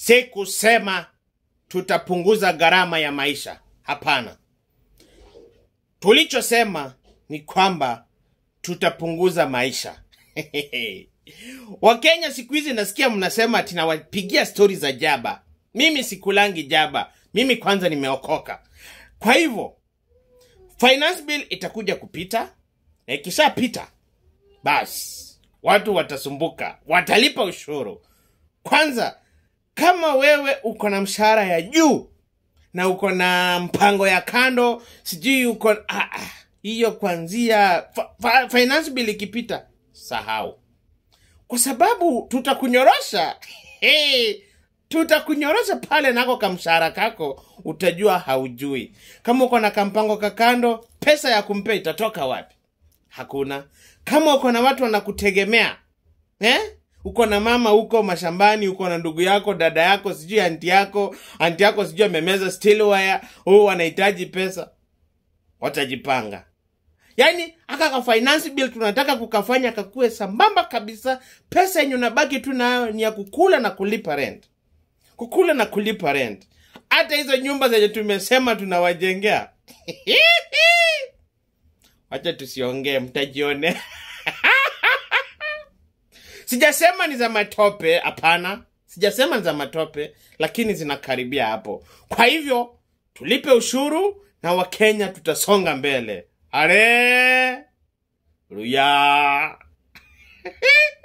si kusema tutapunguza gharama ya maisha. Hapana, tulichosema ni kwamba tutapunguza maisha. Wakenya siku hizi nasikia mnasema ati nawapigia stori za jaba. Mimi sikulangi jaba, mimi kwanza nimeokoka. Kwa hivyo finance bill itakuja kupita, na ikishapita basi watu watasumbuka, watalipa ushuru. Kwanza, kama wewe uko na mshahara ya juu na uko na mpango ya kando, sijui uko ah, ah, hiyo kwanzia fa, fa, finance bill ikipita, sahau, kwa sababu tutakunyorosha hey, tutakunyorosha pale nako kamshahara kako, utajua haujui. Kama uko na kampango kakando, pesa ya kumpea itatoka wapi? Hakuna. Kama uko na watu wanakutegemea eh? uko na mama huko mashambani, uko na ndugu yako, dada yako, sijui anti yako, anti yako sijui amemeza steel wire, huu wanahitaji pesa, watajipanga. Yaani aka ka finance bill tunataka kukafanya kakue sambamba kabisa. Pesa yenye unabaki tu nayo ni ya kukula na kulipa rent, kukula na kulipa rent. Hata hizo nyumba zenye tumesema tunawajengea wacha tusiongee, mtajionea. Sijasema ni za matope, hapana. Sijasema ni za matope, lakini zinakaribia hapo. Kwa hivyo tulipe ushuru na Wakenya tutasonga mbele. Are ruya